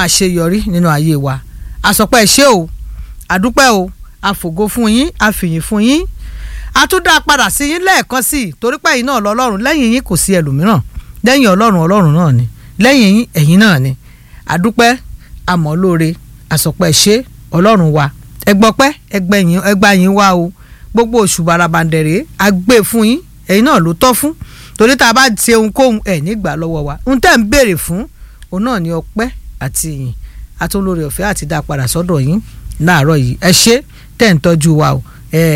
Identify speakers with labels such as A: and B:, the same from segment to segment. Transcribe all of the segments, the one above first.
A: àṣeyọrí nínú ayé wa àsọpẹ́ ẹ ṣé o àdúpẹ́ o àfògo fún yín àfìyìn fún yín àtúndà padà sí yín lẹ́ẹ̀kan sí i torí pé ẹ̀yin náà lọ́lọ́run lẹ́yìn yín kò sí ẹlòmíràn lẹ́yìn ọlọ́run ọlọ́run náà ni lẹ́yìn yín ẹ̀yin náà ni àdúpẹ́ àmọ́ lóore àsọpẹ́ ṣé ọlọ́run wa ẹgbọ́pẹ́ ẹgbẹ́yìn ẹgbàyìn wa o gbogbo oṣù barabandẹ̀rẹ̀ a gbé fún yín ẹ̀yin náà ló tọ́ fún torí tá a bá ṣe ohunkóhun ẹ̀ nígbà lọ́wọ́ wa ohun tẹ́ ń béèrè fún òun náà ni ọpẹ́ àti ìyìn atólórí ọ̀fẹ́ àti dá padà sọ́dọ̀ yín láàárọ̀ yìí ẹ ṣé tẹ́ ń tọ́jú wa o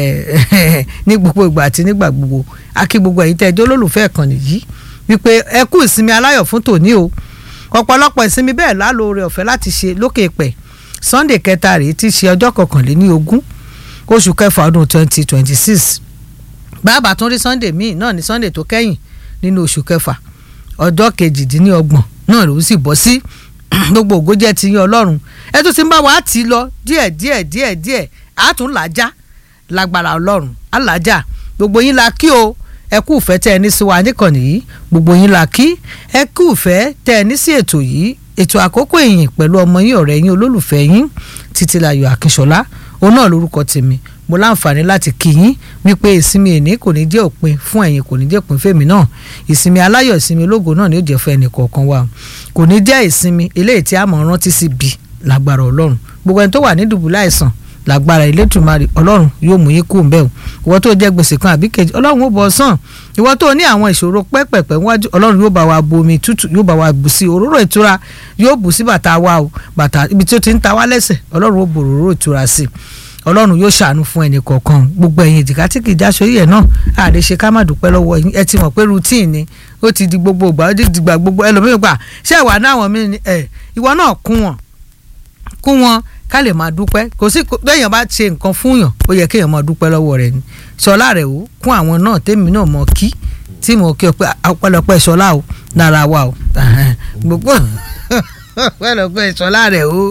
A: ní gbogbo ìgbà àti nígbà gbogbo a kí gbogbo ẹ̀yin tẹ́ ẹ jẹ́ olólùfẹ́ ìkànnì yìí wípé ẹ kú ìsinmi aláyọ̀ fún tòní o ọ̀pọ̀lọpọ̀ ìsinmi bẹ́ẹ̀ lálóore ọ̀fẹ́ láti ṣe lókè pẹ̀ sunday kẹta rèé tí í ṣe ọjọ́ kọkànléní ogún oṣù kẹfà ọdún twenty twenty six bàbá tún rí sunday míì náà ní sunday tó kẹ́yìn nínú oṣù kẹfà ọjọ́ kejìdínlọ́gbọ̀n náà ló sì bọ́ sí gbogbo ògo jẹ́ ti yín ọlọ́run ẹ tún ti ń bá wa tì í lọ díẹ̀ díẹ̀ díẹ̀ díẹ̀ á tún làájá lágbára ọlọ́run á làájá gbogbo yín la kí o ẹ kú ìfẹ́ tẹ́ ẹ ní sí wa níkànnì yìí gbogbo yín la kí ẹ kú ìfẹ́ tẹ́ ẹ ní sí ètò yìí ètò àkókò ìyìn pẹ̀lú ọmọ yín ọ̀rẹ́ yín olólùfẹ́ yín títílayọ̀ akínṣọlá òun náà lórúkọ tèmi mo láǹfààní láti kí yín wípé ìsinmi èní kò ní jẹ́ òpin fún ẹ̀yin kò ní jẹ́ òpin fèmí náà ìsinmi aláyọ̀ ìsinmi ológo náà ni ó jẹ́ fún ẹnì kọ̀ọ̀kan wa kò ní jẹ́ ìsinmi eléyìí tí a mọ̀ rántí sí bí lágbára ọlọ́run gbogbo ẹni tó wà ní dùbúlẹ̀ àìsàn lágbára Elédùmarè ọlọ́run yóò mú yín kú ńbẹ̀ o ìwọ tó jẹ́ gbèsè kan àbí kejì ọlọ́run ó bọ̀ sàn ìwọ tó ní àwọn ìṣòro pẹ́pẹ̀pẹ́ wájú ọlọ́run yóò bá wa bu omi tútù yóò bá wa bù sí òróró ìtura yóò bù sí bàtà wa o bàtà ibi tí ó ti ń ta wá lẹ́sẹ̀ ọlọ́run ó bò òróró ìtura sí i ọlọ́run yóò ṣàánú fún ẹnì kọ̀ọ̀kan gbogbo ẹ̀yin ìjìká tí kì í jáṣọ yìí ẹ̀ náà àlè ṣe ká má dúpẹ́ lọ́wọ́ yín ẹ ti mọ̀ pé routine ni ó ti di gbogbo ìgbà ó ti di gbà gbogbo ẹlòmíràn gbà ṣé ìwà náà wọ̀n mí ni ẹ̀ ìwọ náà kún wọn kún wọn ká lè máa dúpẹ́ kò sí lẹ́yìn bá ṣe nǹkan fún yàn ó yẹ kéèyàn máa dúpẹ́ lọ́wọ́ rẹ̀ ni ṣọlá rẹ̀ o kún àwọn náà tèmi náà mọ̀ kí tí mo kí ọ pé ọpẹ́lọpẹ́ ṣọlá o lára wa o gbogbo ọpẹ́lọpẹ́ ṣọlá rẹ̀ o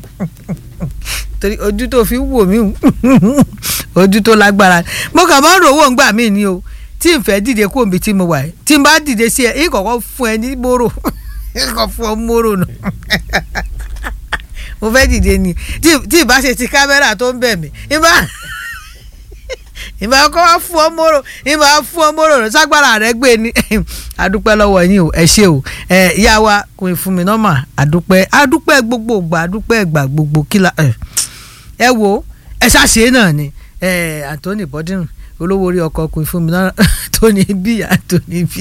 A: torí ojú tó fi wò mí ojú tó lágbára mo kàn máa ń rò owó ńgbà mí ni o tí n fẹ́ dìde kó omi tí mo wà tí n bá dìde sí ẹ yìí kọ̀kọ́ fún ẹ ní móró yìí kọ̀ fún ọ móró nù mo fẹ́ dìde ni tí ìbá ṣe ti kámẹ́rà tó ń bẹ̀ mí ìbá ìbá kọ́ wá fún ọ móró ìbá fún ọ móró rẹ ságbára rẹ gbé ni adúpẹ́ lọ́wọ́ yín o ẹ ṣé o ẹ ìyá wa kò fún mi nọ́mà adúpẹ́ adúpẹ́ gbogbo ìgbà adúpẹ́ ìgbà gbogbo kíla ẹ ẹ wo ẹ ṣàṣe náà ni ẹ Anthony bọ́dún olówó orí ọkọ̀ kò fún mi náà tó ní bí Anthony bí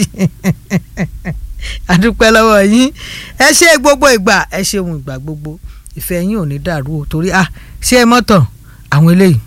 A: adúpẹ́ lọ́wọ́ yín ẹ ṣe gbogbo ìgbà ẹ ṣeun ìgbà gbogbo ìfẹ́ yín ò ní dàrú o torí ah ṣé ẹ mọ́tàn àwọn eléyìí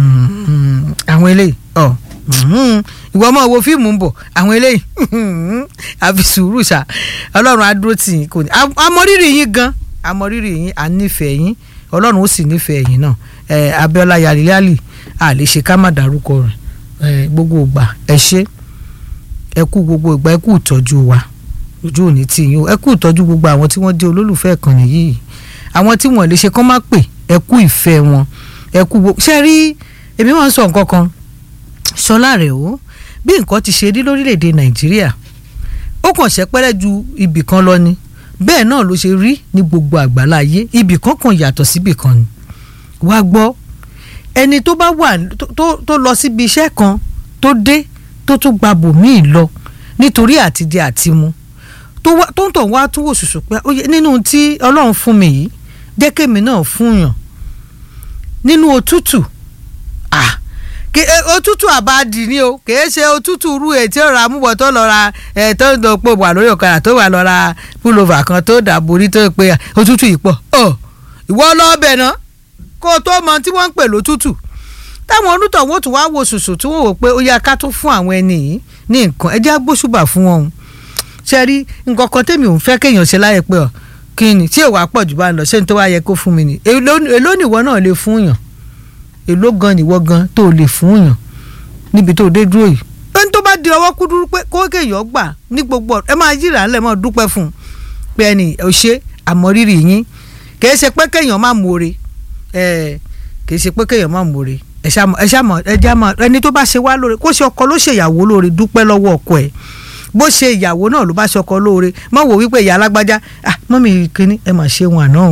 A: àwọn eléyìí ọ ìwọ ọmọ wo fíìmù ń bọ̀ àwọn eléyìí àfi sùúrù ṣá ọlọ́run á dúró tì yín kò ní àmọrírì yín gan àmọrírì yín à ń nífẹ̀ẹ́ yín ọlọ́run ó sì nífẹ̀ẹ́ yín náà Abíọ́lá Yàríyàlì à lè ṣe ká má dárúkọ rẹ̀ gbogbo ìgbà ẹ ṣé ẹ kú gbogbo ìgbà ẹ kú ìtọ́jú wa ojú òní tì yín o ẹ kú ìtọ́jú gbogbo àwọn tí wọ́n jẹ́ olólùfẹ́ ìkànnì yìí àwọn tí wọ́n lè ṣe kán má pè ẹ kú ìfẹ́ wọn ẹ kú gbogbo ṣe rí èmi wọn sọ nǹkan kan ṣọlá rẹ o bí nǹkan ti ṣe rí lórílẹ̀‐èdè nàìjíríà ó kàn ṣẹ́pẹ́rẹ́ ju ibì kan lọ ni bẹ́ẹ̀ náà ló ṣe rí ní gbogbo àgbáláyé ibì kan kan yàtọ̀ síbì kan ni wá gbọ́ ẹni tó bá wà tó lọ síbi iṣẹ́ kan tó dé tó tún gba bòmíì lọ nítorí àtijẹ àtimu tó ń tọ̀ wá tún wò ṣùṣù pé nínú tí ọlọ́run fún mi yìí jẹ́ kémi náà fún yàn nínú òtútù ah òtútù àbádì ni o kìí ṣe òtútù rú ètí ọ̀rọ̀ amúbọ̀ tó lọ ra ẹ̀ tó ń dọ̀pọ̀ wà lórí ọ̀kadà tó wà lọ ra púlọ̀và kan tó dàborí tó pé òtútù yìí pọ̀ ọ̀ ìwọ lọ́ọ̀bẹ̀ náà kó o tó mọ tí wọ́n ń pè lótútù táwọn onítọ̀ wọ́n tún wá wo ṣùṣù tí wọ́n wò pé ó yá ká tún fún àwọn ẹni yìí ní nǹkan ẹ jẹ́ agbóṣùbà fún wọn ṣe rí nǹkan kan tèmi ò ń fẹ́ kéèyàn ṣe láyé pé ọ̀ kí ni tí èèwà pọ̀ jù bá ń lọ ṣé ní tó wá yẹ kó fún mi ni èló nìwọ náà lè fún yàn èló gan nìwọ gan tó lè fún yàn níbi tó dé dúró yìí ẹni tó bá di ọwọ́ kú dúró pé kó kéèyàn gbà ní gbogbo ẹ máa yíra ńlẹ̀ mọ́ dúpẹ́ fún un pé ẹni ò ṣe àmọ́rírì yín kìí ṣe pé kéèyàn má mọ̀ọ́re kìí ṣe pé kéèyàn má mọ̀ọ́re ẹ ṣàmọ̀ ẹ já mọ̀ ẹni tó bá ṣe wá lóore kó ṣe ọkọ ló ṣèyàwó lóore dúpẹ́ lọ́wọ́ ọkọ ẹ̀ bó ṣe ìyàwó náà ló bá ṣọkọ lóore mọ wò wípé ìyá alágbájá ah mọ́mí kínní ẹ mà ṣe wọn àná